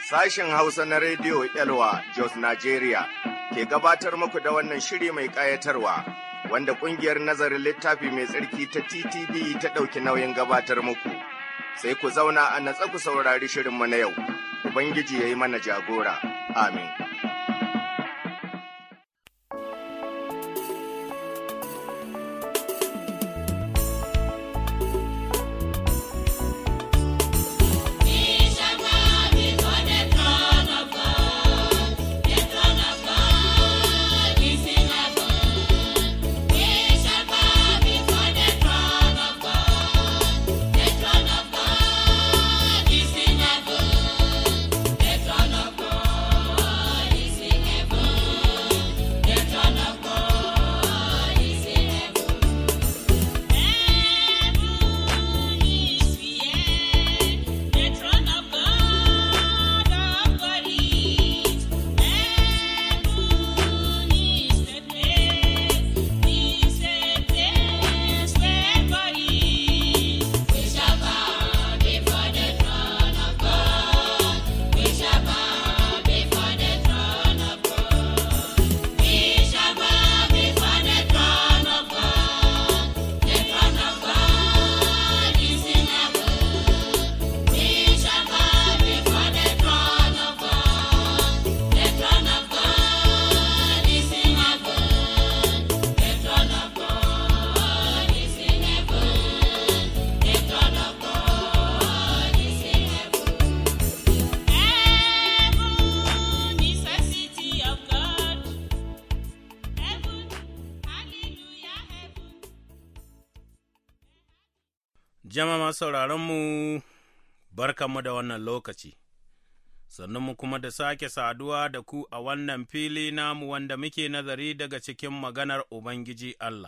Sashen Hausa na Rediyo Elwa Jos Nigeria ke gabatar muku da wannan shiri mai ƙayatarwa wanda ƙungiyar nazarin littafi mai tsarki ta TTV ta ɗauki nauyin gabatar muku. Sai ku zauna a natsa ku saurari shirinmu na yau, Ubangiji ya yi mana jagora. Amin. Jama'a sauraronmu, barkanmu da wannan lokaci, sannan mu kuma da sake saduwa da ku a wannan fili namu wanda muke nazari daga cikin maganar Ubangiji Allah.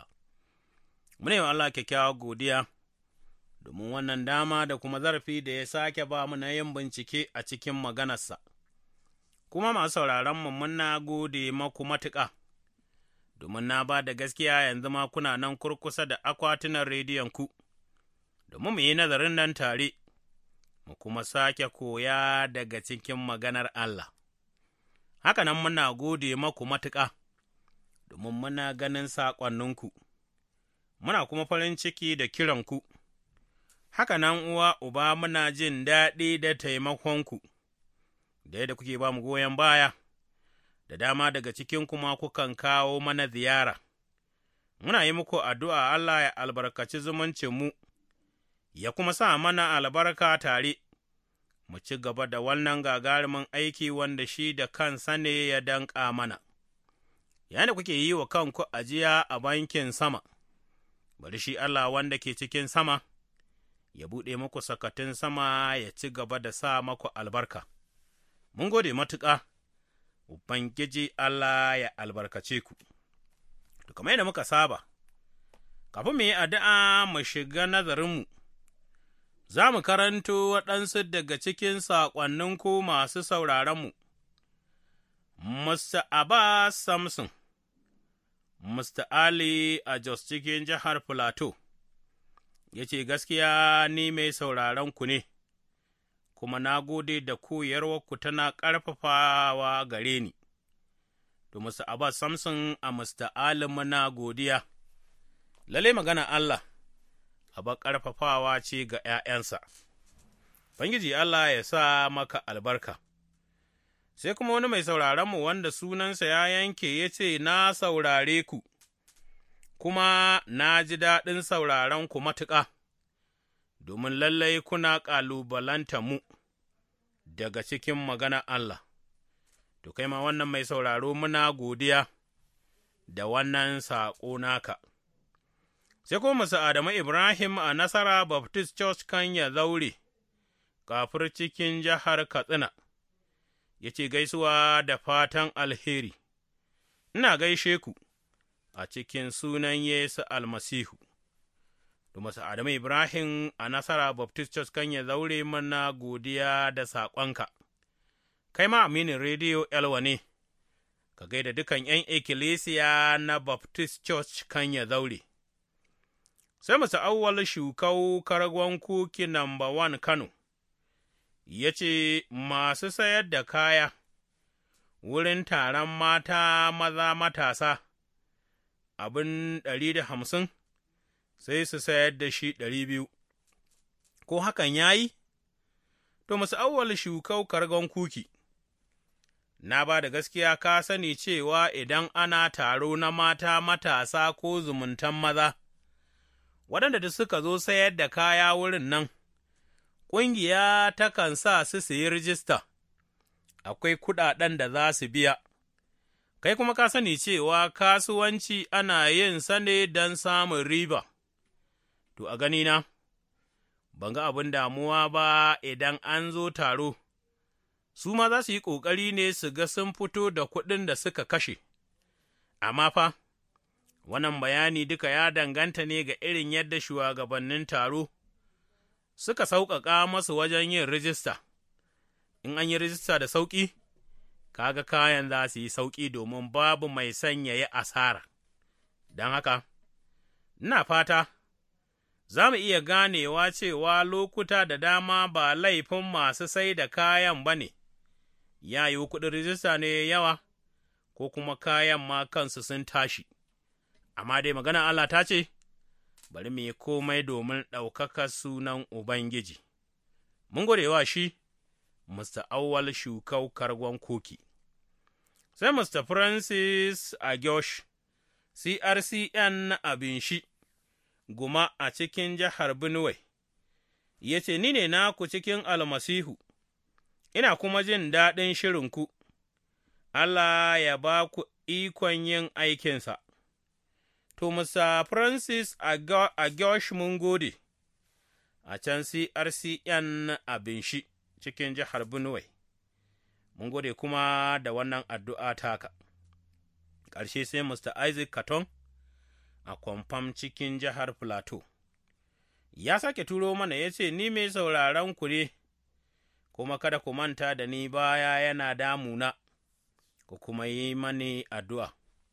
Mune wa Allah kyakkyawa godiya, domin wannan dama da kuma zarafi da ya sake ba mu na yin bincike a cikin maganarsa. Kuma masu sauraronmu muna gode maku matuƙa. Domin na ba da gaskiya yanzu ma kuna nan kurkusa da akwatunan rediyon ku. domin mu yi nazarin nan tare, mu kuma sake koya daga cikin maganar Allah. Haka nan muna gode maku matuƙa, domin muna ganin saƙonninku, muna kuma farin ciki da kiranku. Haka nan uwa uba muna jin daɗi da taimakonku, da yadda kuke ba mu goyon baya, da dama daga cikin kuma kukan kawo mana ziyara. Muna yi muku addu'a Allah ya albarkaci zumuncinmu. mu. ya kuma sa mana albarka tare, mu ci gaba da wannan gagarumin aiki wanda shi da kansa ne ya danƙa mana. Yana kuke yi wa kanku ajiya a bankin sama, bari shi Allah wanda ke cikin sama, ya buɗe muku sakatun sama ya ci gaba da sa maku albarka. Mun gode matuƙa, Ubangiji Allah ya albarkace ku. Kamar yadda muka saba, kafin mu yi addu'a mu shiga nazarinmu. za mu karanto waɗansu daga cikin saƙonninku masu sauraronmu. Mr. Abbas Samson, Mr. Ali a Jos cikin jihar Filato, ya ce, Gaskiya ni mai sauraronku ne, kuma na gode da koyarwarku tana ƙarfafawa gare ni. To, Mr. Abbas Samson a Mr. Ali muna godiya, lalle magana Allah. aba ƙarfafawa ce ga ’ya'yansa. Bangiji Allah ya sa maka albarka. Sai kuma wani mai sauraronmu wanda sunansa ya yanke ya ce, Na saurare ku, kuma na ji daɗin sauraron ku matuƙa, domin lallai kuna ƙalubalanta mu daga cikin magana Allah. To, kai ma wannan mai sauraro muna godiya da wannan saƙo naka. sai kuma Musa Adamu Ibrahim a Nasara Baptist Church kan ya zaure, kafir cikin jihar Katsina, ya ce gaisuwa da fatan alheri, ina gaishe ku a cikin sunan Yesu almasihu. Da Musa Adamu Ibrahim a Nasara Baptist Church kan ya zaure mana godiya da saƙonka, kai ma aminin rediyo Elwa ne, ka gaida dukan ’yan ikkilisiya na Baptist Church kan ya zaure. Sai mu awwal shukau kargon kuki namba wan Kano, ya ce, Masu sayar da kaya wurin taron mata maza matasa abin ɗari da hamsin, sai su sayar da shi ɗari biyu, ko hakan ya yi? To, musu awwal shukau kargon kuki, na ba da gaskiya ka sani cewa idan ana taro na mata matasa ko zumuntan maza, waɗanda da suka zo sayar da kaya wurin nan, ƙungiya takan sa su su yi rijista, akwai kuɗaɗen da za su biya, kai kuma ka sani cewa kasuwanci ana yin sa ne don samun riba, to a ganina, ban ga abin damuwa ba idan an zo taro, su ma za su yi ƙoƙari ne su ga sun fito da kuɗin da suka kashe, amma fa, wannan bayani duka ya danganta ne ga irin yadda shugabannin taro suka sauƙaƙa masu wajen yin rijista, in an yi rijista da sauƙi, kaga kayan za su yi sauƙi domin babu mai sanya ya asara, don haka, ina fata, za mu iya ganewa cewa lokuta da dama ba laifin masu sai da kayan ba ne, ya yi kuɗin rijista ne yawa, ko kuma kayan ma kansu sun tashi, amma dai magana Allah ta ce, bari mu yi komai domin ɗaukaka sunan Ubangiji. Mun gode wa shi, Mr. Awwal Shukau Kargon Koki. Sai Mr. Francis Agosh, CRCN abin shi, guma a cikin jihar Benue, ya ce, Ni ne naku cikin almasihu, ina kuma jin daɗin shirinku, Allah ya ba ku ikon yin aikinsa. To, Musa Francis a Gyosh mun gode, a can CRCN abin shi cikin jihar Benue, mun gode kuma da wannan addu'a taka. Ƙarshe sai Mr. Isaac Katon a kwamfam cikin jihar Plateau. Ya sake turo mana ya ce, Ni mai sauraron ku ne, kuma kada ku manta da ni baya yana damuna, ku kuma yi mani addu'a.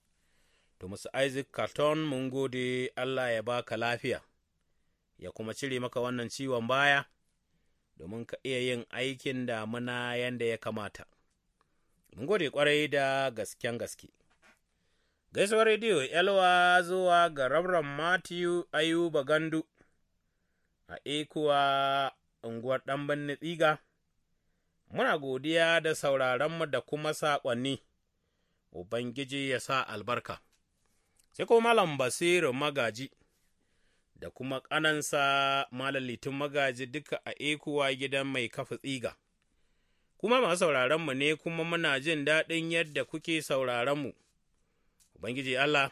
To, musu Isaac Carton mun gode Allah ya baka lafiya, ya kuma cire maka wannan ciwon baya, domin ka iya yin aikin damuna yadda ya kamata. Mun gode ƙwarai da gasken gaske. Gaisuwar rediyo Yalwa zuwa ga Rabran Matthew Ayuba Gandu a Ekuwa unguwar ɗan tsiga, muna godiya da sauraronmu da kuma saƙonni, Ubangiji ya sa albarka. sai kuma Malam Basiru Magaji da kuma ƙanansa Malam Litin Magaji duka a ekuwa gidan mai kafa tsiga. Kuma masu sauraronmu ne kuma muna jin daɗin yadda kuke sauraronmu. Ubangiji Allah,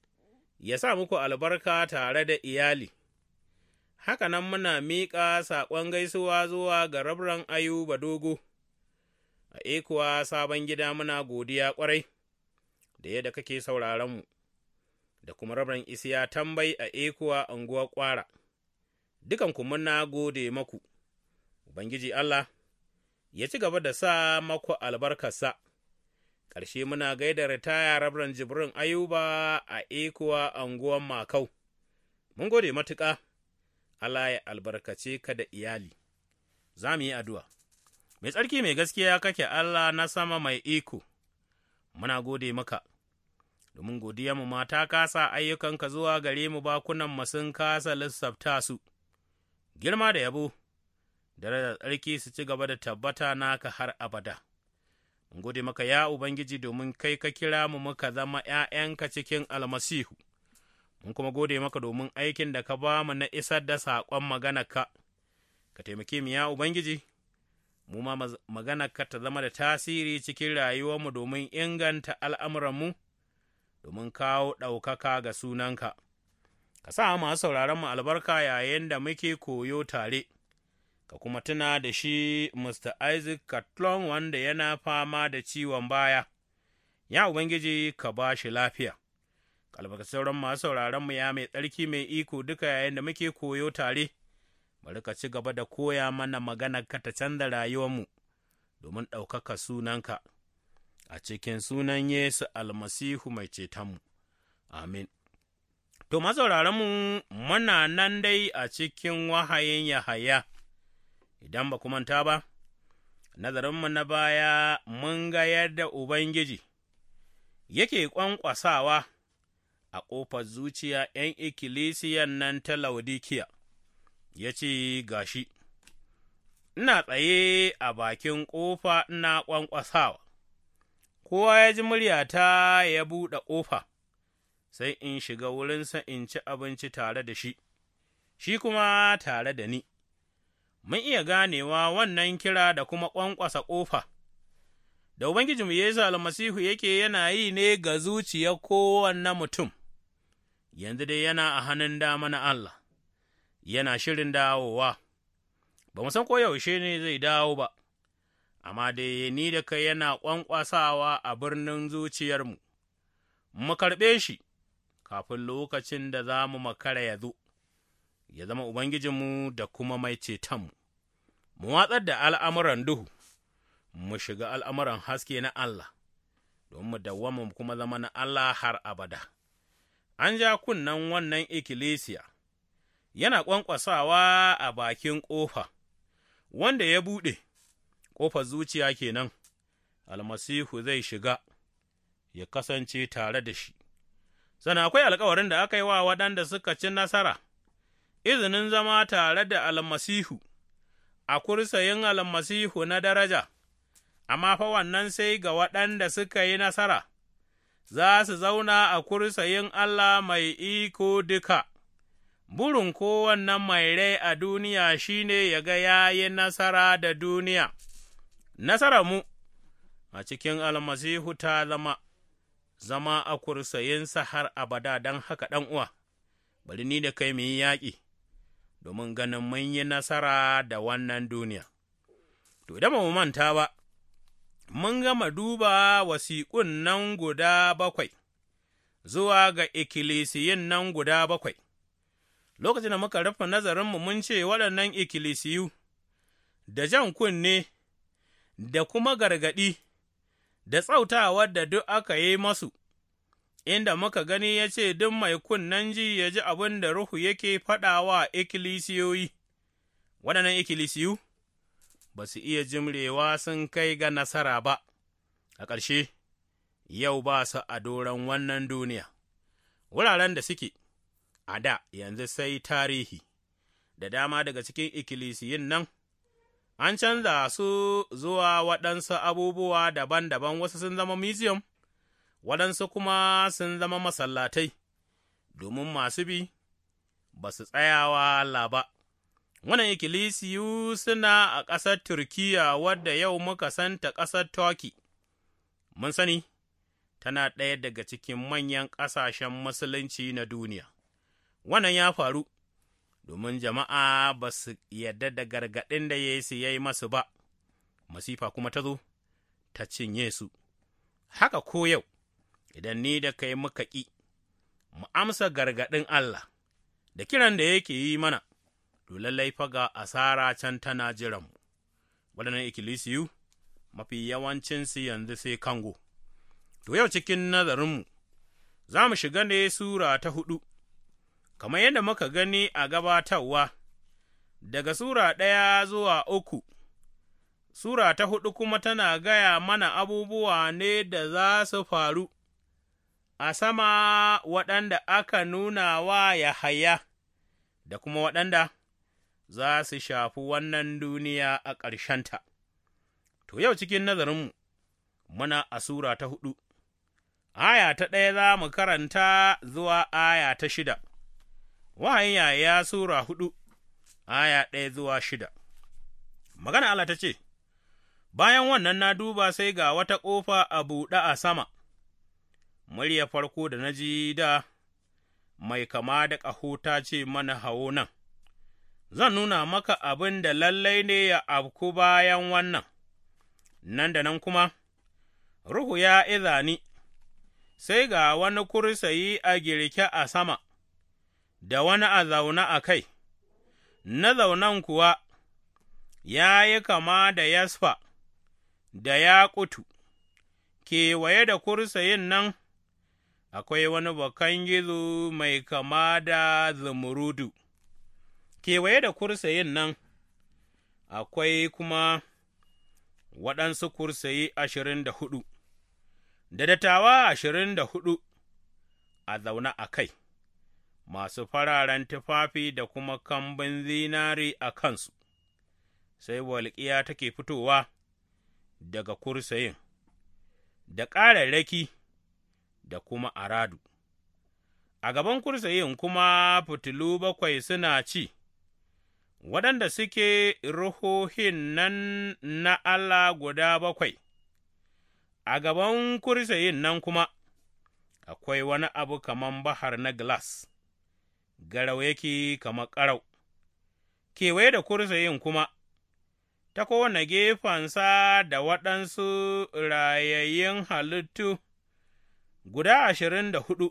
ya sa muku albarka tare da iyali. Haka nan muna miƙa saƙon gaisuwa zuwa ga rabran Ayuba Dogo, a ekuwa sabon gida muna godiya ƙwarai da yadda kake sauraronmu. da kuma rabin isiya tambai a ekuwa unguwar ƙwara, dukanku muna gode maku, Ubangiji Allah, ya ci gaba da sa maku albarkarsa, ƙarshe muna gaida ritaya rabin jibrin ayuba a ekuwa unguwar makau, mun gode matuƙa, Allah ya albarkace ka da iyali, za mu yi addu'a. Mai tsarki mai gaskiya kake Allah na sama mai iko, muna gode maka. domin mu ma ta kasa ayyukanka zuwa gare mu bakunan sun kasa lissafta su, girma da yabo, da da tsarki su ci gaba da tabbata naka har abada. Mun gode maka ya Ubangiji domin kai ka kira mu muka zama ’ya'yanka cikin almasihu, mun kuma gode maka domin aikin da ka ba mu na isar da saƙon maganarka, ka taimake mu ya Ubangiji. Mu ma maganarka ta zama da tasiri cikin rayuwarmu domin inganta al'amuranmu. domin kawo ɗaukaka ga sunanka. Ka sa masu sauraronmu albarka yayin da muke koyo tare, ka kuma tuna da shi Mr. Isaac Catlon wanda yana fama da ciwon baya, ya Ubangiji ka ba shi lafiya. Kalbaka sauran masu sauraronmu ya mai tsarki mai iko duka yayin da muke koyo tare, bari ka ci gaba da koya mana magana ka ta canza rayuwarmu domin ɗaukaka sunanka. a cikin sunan Yesu almasihu mai cetonmu. Amin. To, masauraranmu muna nan dai a cikin wahayin Yahaya, idan ba manta ba, nazarinmu na baya mun ga yadda Ubangiji yake ƙwanƙwasawa a ƙofar zuciya ’yan ikkilisiyan nan ta Laudikiya, ya ce, Gashi, ina tsaye a bakin ƙofa ina ƙwanƙwasawa, kowa ya ji muryata ya buɗe ƙofa, sai in shiga wurinsa in ci abinci tare da shi, shi kuma tare da ni. Mun iya ganewa wannan kira da kuma ƙwanƙwasa ƙofa. da Ubangijinmu Yesu almasihu yake yana yi ne ga zuciyar kowanne mutum, yanzu dai yana a hannun dama na Allah, yana shirin dawowa, ba mu san ko yaushe ne zai dawo ba, amma dai ni da kai yana ƙwanƙwasawa a birnin zuciyarmu, mu karɓe shi kafin lokacin da za mu makara ya zo, ya zama Ubangijinmu da kuma mai cetonmu, mu watsar da al'amuran duhu. mu shiga al'amuran haske na Allah, don mu dawwama kuma zama na Allah har abada. An ja kunnen wannan ikkilisiya, yana ƙwanƙwasawa a bakin ƙofa, wanda ya buɗe, ƙofar zuciya kenan, almasihu zai shiga, ya kasance tare da shi. Sana akwai alkawarin da aka yi wa waɗanda suka ci nasara, izinin zama tare da almasihu, a kursayin almasihu na daraja. amma fa wannan sai ga waɗanda suka yi nasara, za su zauna a kursayin Allah mai iko duka. Burin kowannen mai rai a duniya shi ne ya ga ya yi nasara da duniya, nasara mu a cikin almasihu ta zama, zama a kursayinsa har abada don haka ɗan uwa, bari ni da kai mu yi yaƙi, domin ganin mun yi nasara da wannan duniya. To, idan ba mu manta ba, mun gama duba wasiƙun nan guda bakwai, zuwa ga ikkilisiyin nan guda bakwai. Lokacin da muka rufe nazarinmu mun ce waɗannan ikkilisiyu, da jan kunne, da kuma gargaɗi, da tsautawar da duk aka yi masu, inda muka gani ya ce duk mai kunnen ji ya ji abin da Ruhu yake faɗawa ikkilisiyoyi, waɗannan ikkilisiyu. ba su iya jimrewa sun kai ga nasara ba, a ƙarshe, yau ba su a doron wannan duniya, wuraren da suke, a da yanzu sai tarihi, da dama daga cikin ikkilisiyin nan, an canza su zuwa waɗansu abubuwa daban-daban wasu sun zama museum, waɗansu kuma sun zama masallatai, domin masu bi ba su tsayawa Allah ba. Wannan ikkilisiyu suna a ƙasar Turkiya wadda yau muka santa ƙasar Turki, mun sani, tana ɗaya daga cikin manyan ƙasashen Musulunci na duniya. Wannan ya faru, domin jama'a ba su yarda da gargaɗin da Yesu ya yi masu ba, masifa kuma ta zo, ta cinye su. Haka ko yau, idan ni da kai muka ƙi, mu amsa gargaɗin Allah, da kiran da yake yi mana. to lallai faga asara can tana jiranmu, waɗannan ikkilisiyu mafi yawancinsu yanzu sai kango. To yau cikin nazarinmu, za mu shiga ne Sura ta huɗu, kamar yadda muka gani a gabatarwa, daga Sura ɗaya zuwa uku, Sura ta huɗu kuma tana gaya mana abubuwa ne da za su faru a sama waɗanda aka nuna wa Yahaya, da kuma waɗanda za su shafi wannan duniya a ƙarshenta. To, yau cikin nazarinmu, muna a Sura ta huɗu, aya ta ɗaya za mu karanta zuwa aya ta shida, wahayin yaya Sura huɗu, aya ɗaya zuwa shida. Magana Allah ta ce, Bayan wannan na duba sai ga wata ƙofa a buɗe a sama, murya farko da na ji da mai kama da ƙaho ta ce mana hawo nan. zan nuna maka abin da lallai ne ya afku bayan wannan, nan da nan kuma, Ruhu ya iza ni, sai ga wani kursayi a girke a sama, da wani a zaune a kai, na zaunan kuwa ya yi kama da yasfa, da ya kutu, kewaye da kursayin nan akwai wani bakan gizo mai kama da zumurudu. kewaye da kursayin nan akwai kuma waɗansu kursayi ashirin da hudu, da dattawa ashirin da hudu a zaune a kai, masu fararen tufafi da kuma kambin zinari a kansu, sai walƙiya take fitowa daga kursayin, da ƙararraki da kuma aradu. A gaban kursayin kuma fitilu bakwai suna ci. waɗanda suke ruhohin nan na Allah guda bakwai, a gaban kursiyin nan kuma akwai wani abu kaman bahar na glass, garau yake kama ƙarau, kewaye da kursiyin kuma, ta kowane gefensa da waɗansu rayayyun halittu guda ashirin da huɗu,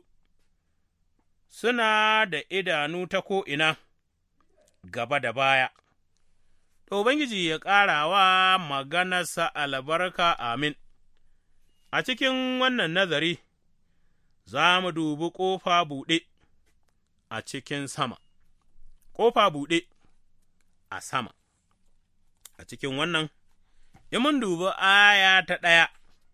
suna da idanu ta ko'ina. gaba da baya. To, Ubangiji ya ƙara wa maganarsa albarka amin. A cikin wannan nazari, za mu dubi ƙofa buɗe a cikin sama, ƙofa buɗe a sama. A cikin wannan, in mun dubi aya ta ɗaya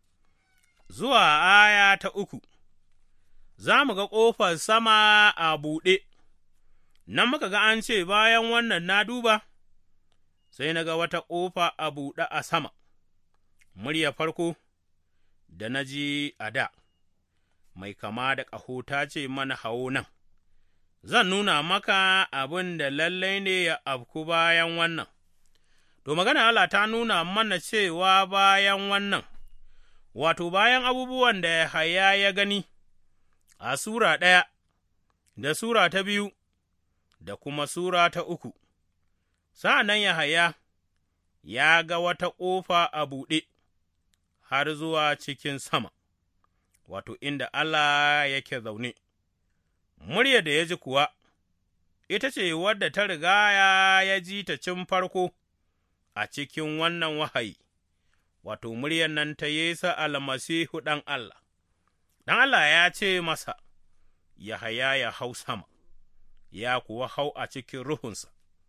zuwa aya ta uku, za mu ga ƙofar sama a buɗe. nan muka ga an ce bayan wannan na duba, sai na ga wata ƙofa a buɗe a sama, murya farko da na ji a da, mai kama da ƙaho ta ce mana hawo nan, zan nuna maka abin da lallai ne ya afku bayan wannan. To, magana Allah ta nuna mana cewa bayan wannan, wato bayan abubuwan da haya ya gani a Sura ɗaya da Sura ta biyu. da kuma Sura ta uku, sa'an nan Yahaya ya ga wata ƙofa a buɗe har zuwa cikin sama, wato inda Allah yake zaune, murya da ya ji kuwa, ita ce wadda ta riga ya ji ta cin farko a cikin wannan wahayi, wato muryar nan ta Yesu almasihu ɗan Allah, ɗan Allah ya ce masa, Yahaya ya hau sama. ya kuwa hau a cikin ruhunsa,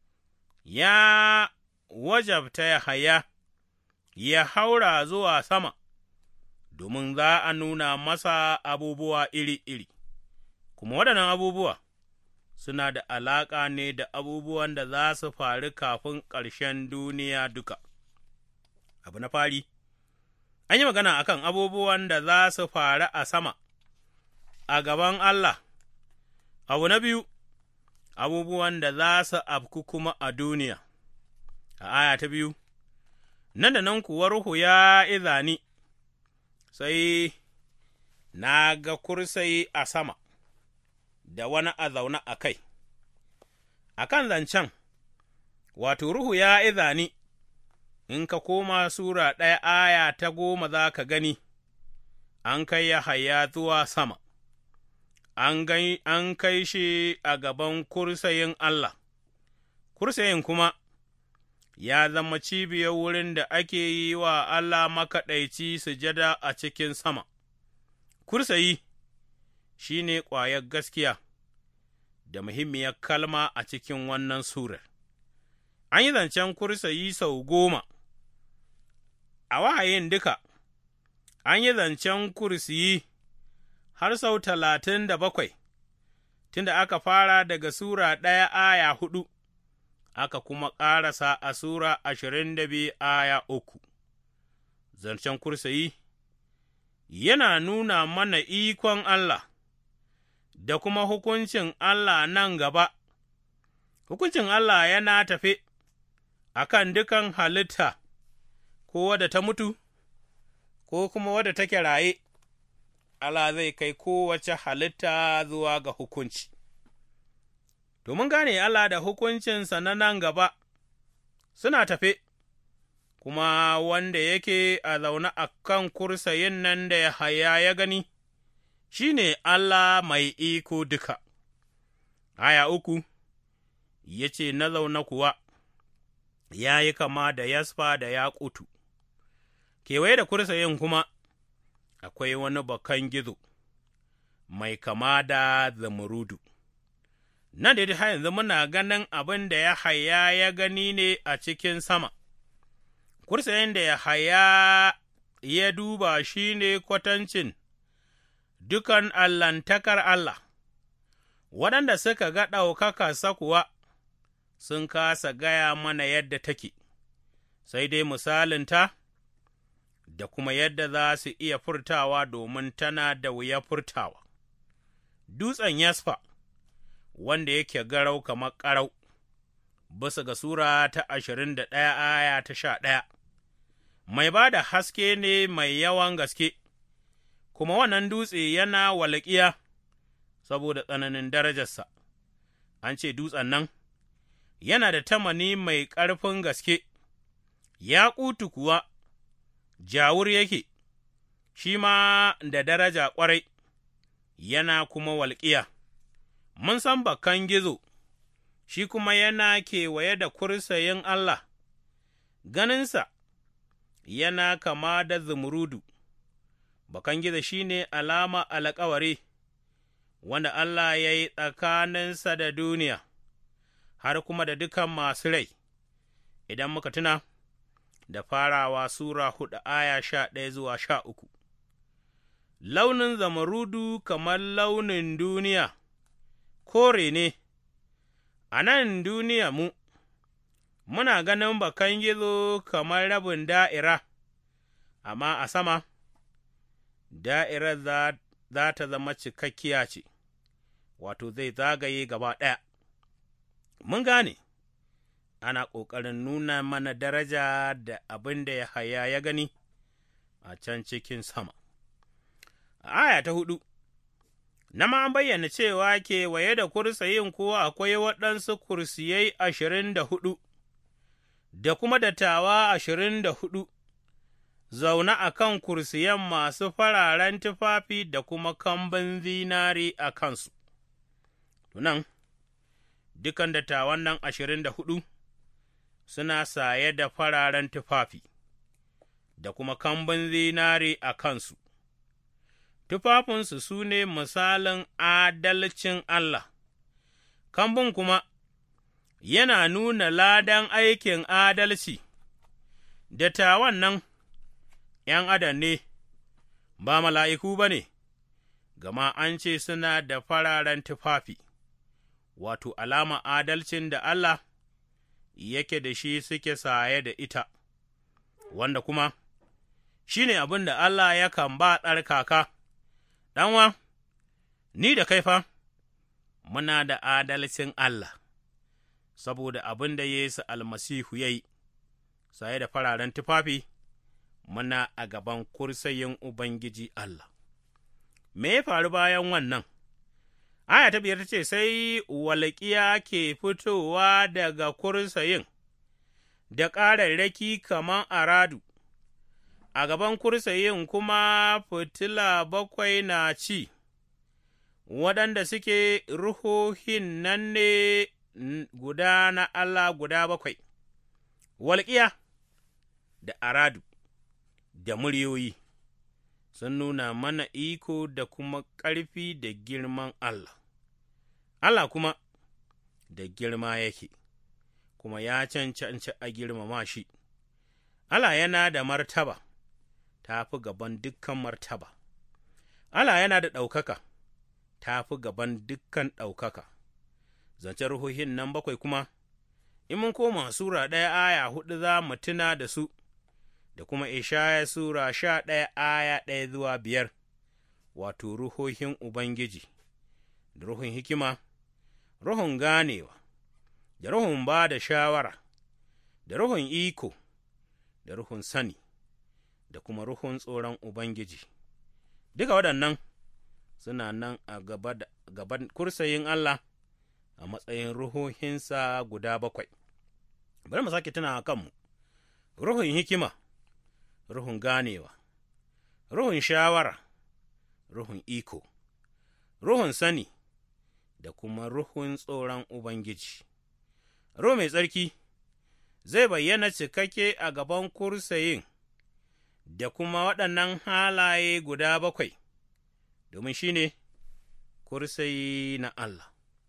ya wajabta ya haya, ya haura zuwa sama, domin za a nuna masa abubuwa iri-iri, kuma waɗannan abubuwa suna da alaƙa ne da abubuwan da za su faru kafin ƙarshen duniya duka. Abu na fari, an yi magana akan abubuwan da za su faru a sama, a gaban Allah, abu na biyu, abubuwan da za su afku kuma a duniya. A aya ta biyu, nan da nan kuwa Ruhu ya izani, sai na ga kursayi a sama, da wani a zaune a kai, a kan zancen, wato Ruhu ya izani, in ka koma Sura ɗaya aya ta goma za ka gani, an kai ya haya zuwa sama. an kai shi a gaban kursayin Allah, kursayin kuma ya zama cibiyar wurin da ake yi wa Allah makaɗaici sujada a cikin sama. Kursayi shi ne ƙwayar gaskiya da muhimmiyar kalma a cikin wannan surar. An yi zancen kursayi sau goma, a wahayin duka, an yi zancen kursiyi. har sau talatin da bakwai, tunda aka fara daga Sura ɗaya aya huɗu, aka kuma ƙarasa a Sura ashirin da biyu aya uku. Zancen kursayi yana nuna mana ikon Allah da kuma hukuncin Allah nan gaba, hukuncin Allah yana tafe a kan dukan halitta, ko wadda ta mutu, ko kuma wadda take raye. Allah zai kai kowace halitta zuwa ga hukunci. Domin gane Allah da hukuncinsa na nan gaba suna tafe, kuma wanda yake a zaune a kan kursayin nan da haya ya gani, shi ne Allah mai iko duka. Aya uku, ya ce na zaune kuwa, ya yi kama da yasfa da yaƙutu, kewaye da kursayin kuma. akwai wani bakan gizo mai kama da zamurudu. Nan da har yanzu muna ganin abin da ya haya ya gani ne a cikin sama, kursayin da ya haya ya duba shi ne kwatancin dukan allantakar Allah, waɗanda suka ga ɗaukaka kuwa sun kasa gaya mana yadda take, sai dai misalinta da kuma yadda za su iya furtawa domin tana da wuya furtawa. Dutsen Yasfa, wanda yake garau kamar ƙarau, bisa ga Sura ta ashirin da ɗaya aya ta sha ɗaya, mai ba da haske ne mai yawan gaske, kuma wannan dutse yana walƙiya saboda tsananin darajarsa, an ce dutsen nan yana da tamani mai ƙarfin gaske, ya ƙutu kuwa jawur yake, shi ma da daraja ƙwarai, yana kuma walƙiya, mun san bakan gizo, shi kuma yana kewaye da kursayin Allah, ganinsa yana kama da zumurudu, bakan gizo shi ne alama alkawari, wanda Allah ya yi tsakaninsa da duniya, har kuma da dukan masu rai, idan muka tuna. da farawa Sura hudu aya sha ɗaya zuwa sha uku. Launin zamarudu kamar launin duniya, kore ne, a nan duniya mu, muna ganin bakan gizo kamar rabin da'ira, amma a sama, da'irar za, za ta zama cikakkiya ce, wato zai zagaye gaba ɗaya. Mun gane. ana ƙoƙarin nuna mana daraja da abin da ya haya ya gani a can cikin sama. A aya ta hudu, na ma bayyana cewa kewaye da kursiyin kuwa akwai waɗansu kursiyai ashirin da hudu, da kuma dattawa ashirin da hudu, zaune a kan kursiyan masu fararen tufafi da kuma kambin zinari a kansu. Tunan, dukan dattawan nan ashirin da hudu, suna saye da fararen tufafi, da kuma kambun zinari a kansu, tufafinsu su ne misalin adalcin Allah, kambun kuma yana nuna ladan aikin adalci, dattawan nan ’yan adam ne, ba mala'iku ba ne, gama an ce suna da fararen tufafi, wato alama adalcin da Allah yake da shi suke saye da ita, wanda kuma shi ne abin da Allah yakan ba tsarkaka, ɗanwa, ni da kai fa, muna da adalcin Allah, saboda abin da Yesu almasihu ya yi, saye da fararen tufafi, muna a gaban kursayin Ubangiji Allah. Me ya faru bayan wannan? Aya ta biyar ta ce, Sai walƙiya ke fitowa daga kursayin, da ƙararraki kaman aradu, a gaban kursayin kuma fitila bakwai na ci, waɗanda suke ruhohin nan ne guda na Allah guda bakwai, walƙiya da aradu da muryoyi. sun nuna mana iko da kuma ƙarfi da girman Allah, Allah kuma da girma yake, kuma ya cancanci a girmama shi, Allah yana da martaba, ta fi gaban dukkan martaba, Allah yana da ɗaukaka, ta fi gaban dukkan ɗaukaka, zancen ruhohin nan bakwai kuma, in mun koma Sura ɗaya aya huɗu za mu tuna da su. da kuma Ishaya Sura sha ɗaya aya ɗaya zuwa biyar, wato ruhohin Ubangiji, da ruhun hikima, ruhun ganewa, da ruhun ba da shawara, da ruhun iko, da ruhun sani, da kuma ruhun tsoron Ubangiji. Duka waɗannan suna nan a gaban kursayin Allah a matsayin ruhohinsa guda bakwai. Bari mu sake tuna kanmu, ruhun hikima. ruhun ganewa, ruhun shawara, ruhun iko, ruhun sani, da kuma ruhun tsoron Ubangiji. Ruhu mai tsarki zai bayyana cikakke a gaban kursayin da kuma waɗannan halaye guda bakwai, domin shi ne kursayi na Allah.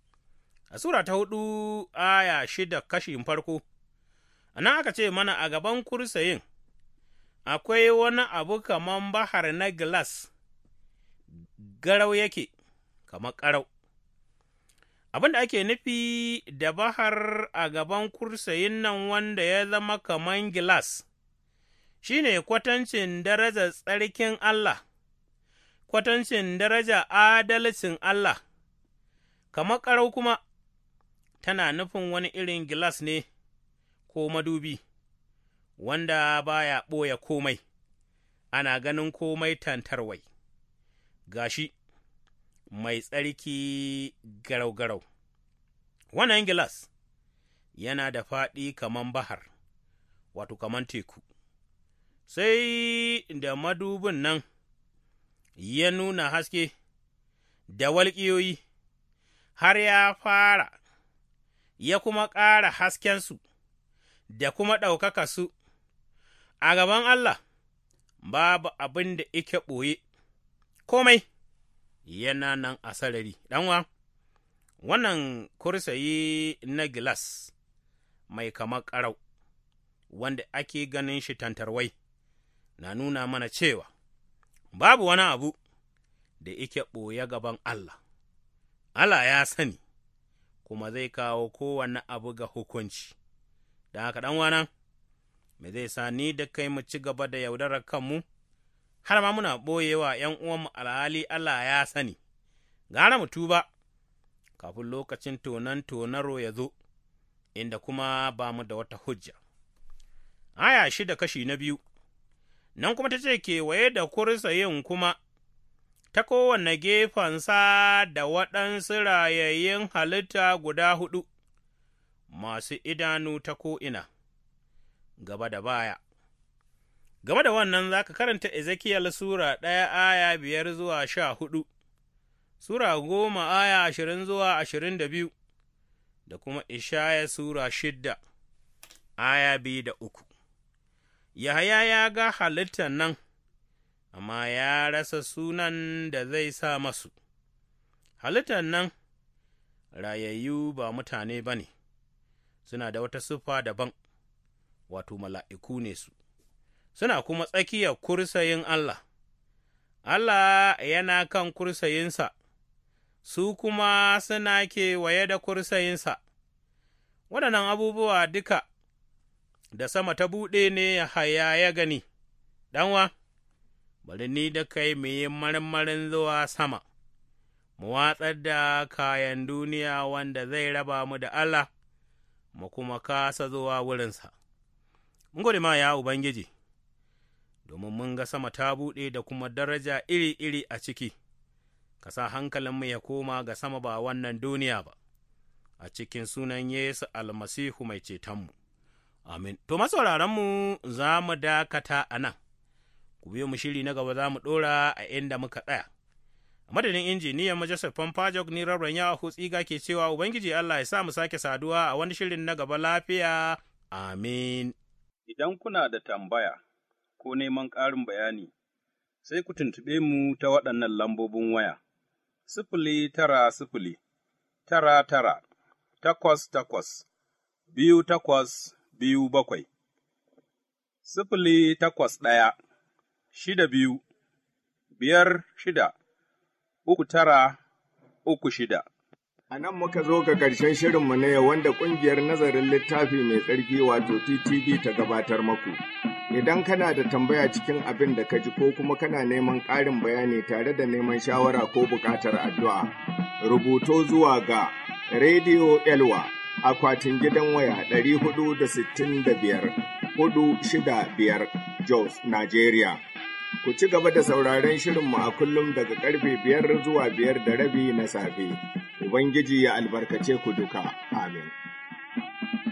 A Sura ta hudu aya shida kashin farko, a nan aka ce mana a gaban kursayin akwai wani abu kaman bahar na gilas, garau yake, kamar ƙarau. Abin da ake nufi da bahar a gaban kursayin nan wanda ya zama kaman gilas, shi ne kwatancin darajar tsarkin Allah, kwatancin daraja adalcin Allah, kamar ƙarau kuma tana nufin wani irin gilas ne ko madubi, wanda baya ɓoye komai, ana ganin komai tantarwai, gashi. mai tsarki garau-garau. Wannan gilas yana da faɗi kaman bahar, wato kaman teku, sai da madubin nan ya nuna haske da walƙiyoyi har ya fara, ya kuma ƙara haskensu da kuma ɗaukaka su a gaban Allah, babu abin da ike ɓoye, komai. yana nan a sarari, ɗanwa, wannan kursayi na gilas mai kamar ƙarau, wanda ake ganin shi tantarwai, na nuna mana cewa babu wani abu da ike ɓoye gaban Allah, Allah ya sani, kuma zai kawo kowane abu ga hukunci, da haka ɗanwana, me zai sa ni da kai mu ci gaba da yaudarar kanmu? har ma muna ɓoyewa ’yan uwanmu alhali Allah ya sani, gara mu tuba, kafin lokacin tonan tonaro ya zo, inda kuma ba mu da wata hujja. Aya shida kashi na biyu, nan kuma ta ce kewaye da kursayin kuma, ta kowane gefensa da waɗansu rayayyun halitta guda huɗu, masu idanu ta ko'ina, gaba da baya. Game da wannan za ka karanta Ezekiyel Sura ɗaya aya biyar zuwa sha hudu, Sura goma aya ashirin zuwa ashirin da biyu, da kuma Ishaya Sura shidda aya biyu da uku. Yahaya ya ga halittar nan, amma ya rasa sunan da zai sa masu, halittar nan rayayyu ba mutane ba ne, suna da wata siffa daban, wato mala'iku ne su. suna kuma tsakiyar kursayin Allah, Allah yana kan kursayinsa, su kuma suna kewaye da kursayinsa, waɗannan abubuwa duka da sama ta buɗe ne haya ya gani, ɗanwa, bari ni da kai mu yi marmarin zuwa sama, mu watsar da kayan duniya wanda zai raba mu da Allah, mu kuma kasa zuwa wurinsa. Mun gode ma ya Ubangiji. domin mun ga sama ta buɗe da kuma daraja iri-iri a ciki, ka sa hankalinmu ya koma ga sama ba wannan duniya ba, a cikin sunan Yesu almasihu mai cetonmu. Amin. To, masauraranmu za mu dakata a nan, ku biyo mu shiri na gaba za mu ɗora a inda muka tsaya. A madadin injiniyan mu Joseph Pompajok ni rabran ya tsiga ke cewa Ubangiji Allah ya sa mu sake saduwa a wani shirin na gaba lafiya. Amin. Idan kuna da tambaya, ko neman ƙarin bayani, sai ku tuntuɓe mu ta waɗannan lambobin waya, sifili tara sifili, tara tara, takwas takwas, biyu takwas biyu bakwai, sifili takwas ɗaya, shida biyu, biyar shida, uku tara, uku shida. A nan muka zo ga ƙarshen shirinmu na yau wanda ƙungiyar nazarin littafi mai tsarki wato TTV ta gabatar maku. Idan kana da tambaya cikin abin da ka ji ko kuma kana neman ƙarin bayani tare da neman shawara ko buƙatar addu'a, rubuto zuwa ga Radio Elwa akwatin gidan waya ɗari hudu da sittin da biyar hudu shida biyar Jos, Nigeria. Ku ci gaba da sauraron shirinmu a kullum daga karfe biyar zuwa biyar da rabi na safe. Ubangiji ya albarkace ku duka. Amin.